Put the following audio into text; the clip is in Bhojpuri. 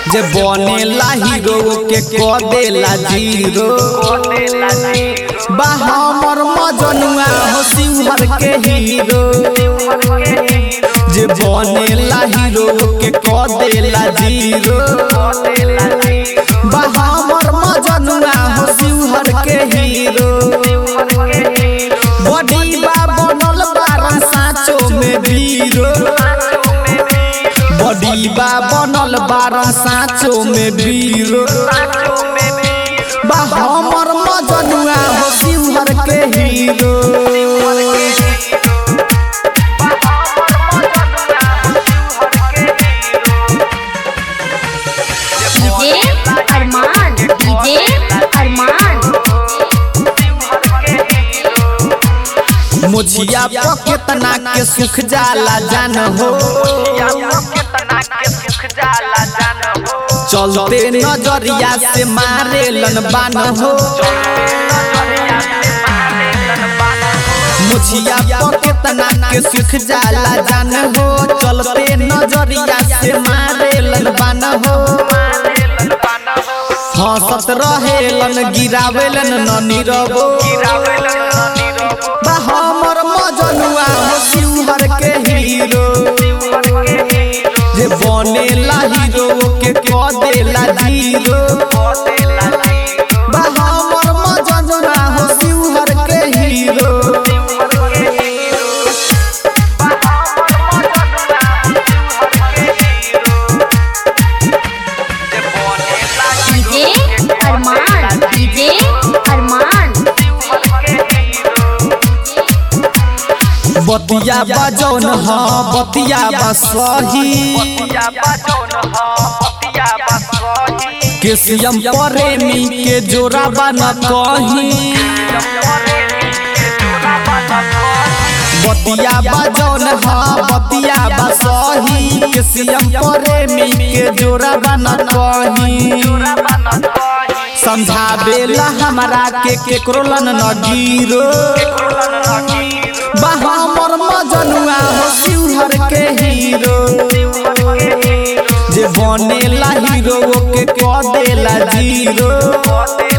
जे बनेला हीरो के क देला जीरो बा हमर मजनुआ हो शिवहर के हीरो जे बनेला हीरो के क देला जीरो बा हमर मजनुआ हो शिवहर के हीरो बड़ी बा बनल बारन साँचो में वीरो बड़ी बा बनल बारन साँचो में वीरो बा हमर मजनुआ हो शिवहर के hero DJ Arman DJ Arman मुझिया पर केतना के सुख जाला जान हो चलते नजरिया से मारे लन बान हो मुझिया पर केतना के सुख जाला जान हो चलते नजरिया से मारे लन बान हो हंसत रहेलन गिरावेलन न नीरबो बा हमर मजनुआ हो शिवहर के हीरो जे बनेला हीरो के क देला जीरो बा हमर मजनुआ हो शिवहर के hero DJ Arman DJ Arman बतिया बजौन हाँ बतिया बसही के सीएम प्रेमी के जोड़ा बन कहीं बतिया बजौन हाँ बतिया बसही के सीएम प्रेमी के जोड़ा बन कहीं समझावेला हमरा के केकरो लन न गिरो बा हमर मजनुआ हो शिवहर के हीरो जे बनेला हीरो के क देला जीरो